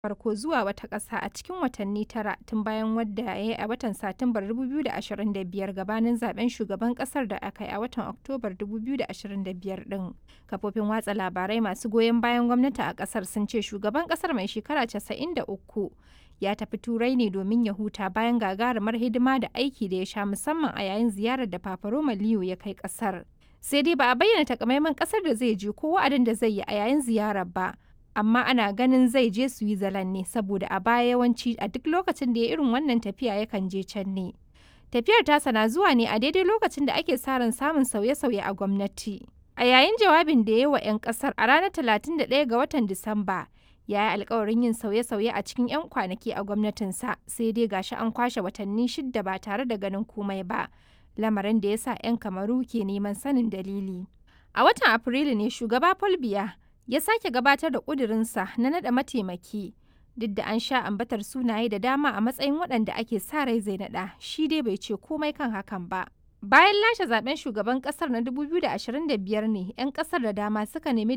farko zuwa wata ƙasa a cikin watanni tara tun bayan wadda ya yi a watan Satumbar 2025 gabanin zaben shugaban ƙasar da aka yi a watan Oktobar 2025 ɗin. Kafofin watsa labarai masu goyon bayan gwamnati a ƙasar sun ce shugaban ƙasar mai shekara 93 ya tafi Turai ne domin ya huta bayan gagarumar hidima da aiki da ya sha musamman a yayin ziyarar da Papa Roma Leo ya kai ƙasar. Sai dai ba a bayyana takamaiman ƙasar da zai je ko wa'adin da zai yi a yayin ziyarar ba. amma ana ganin zai je Switzerland ne saboda a baya yawanci a duk lokacin da ya irin wannan tafiya yakan je can ne. Tafiyar tasa na zuwa ne a daidai lokacin da ake sa ran samun sauye-sauye a gwamnati. A yayin jawabin da ya yi wa 'yan kasar a ranar 31 ga watan Disamba, ya yi alkawarin yin sauye-sauye a cikin 'yan kwanaki a gwamnatinsa sai dai gashi an kwashe watanni shidda ba tare da ganin komai ba, lamarin da ya sa 'yan kamaru ke neman sanin dalili. A watan Afrilu ne shugaba Paul Biya ya sake gabatar da ƙudurinsa na naɗa mataimaki duk da an sha ambatar sunaye da dama a matsayin waɗanda ake sa rai zai naɗa shi dai bai ce komai kan hakan ba bayan lashe zaben shugaban ƙasar na 2025 ne 'yan ƙasar da dama suka nemi